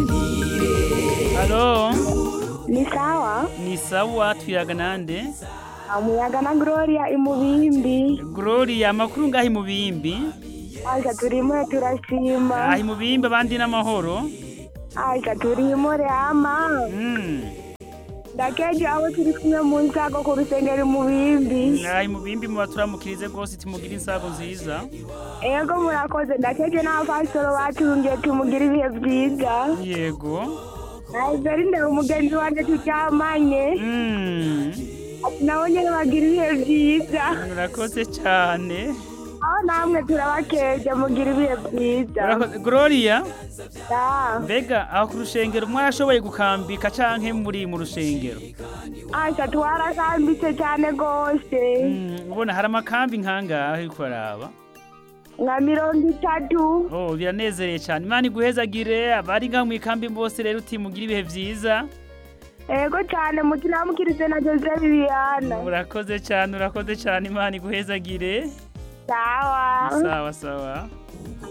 halo ni sawa ni sawa tuyaga nande umuyaga na gloria imubimbi gloria amakuru ngaho imubimbi aja turimo turashima aho imubimbi abandi n'amahoro aja turimo rama Mm. ndakeje abo turi kumwe mu nsago ku rusengero imubimbi aho imubimbi muba turamukirize rwose timugire insago nziza ego murakoze ndakeje n'abapasitoro baturungiye tumugira ibihe byiza yego nahise ndeba umugenzi wanjye turyamanye Mm. ati nabo nyine bagira ibihe byiza murakoze cyane aho namwe turabakeje mugira ibihe byiza Murakoze. gloria Ah, mbega aho ku rushengero mwarashoboye gukambika canke muri mu rushengero aja twarakambitse cyane rwose Mm, ubona hari amakambi nkangahe uriko uraraba nka mirongo itatu oh biranezereye cyane imana iguhezagire abari ngaho mu ikambi bose rero utimugira ibihe vyiza ego cyane mukiramukirize na jose liliana urakoze cyane urakoze cyane imana iguhezagire sawa sawa sawa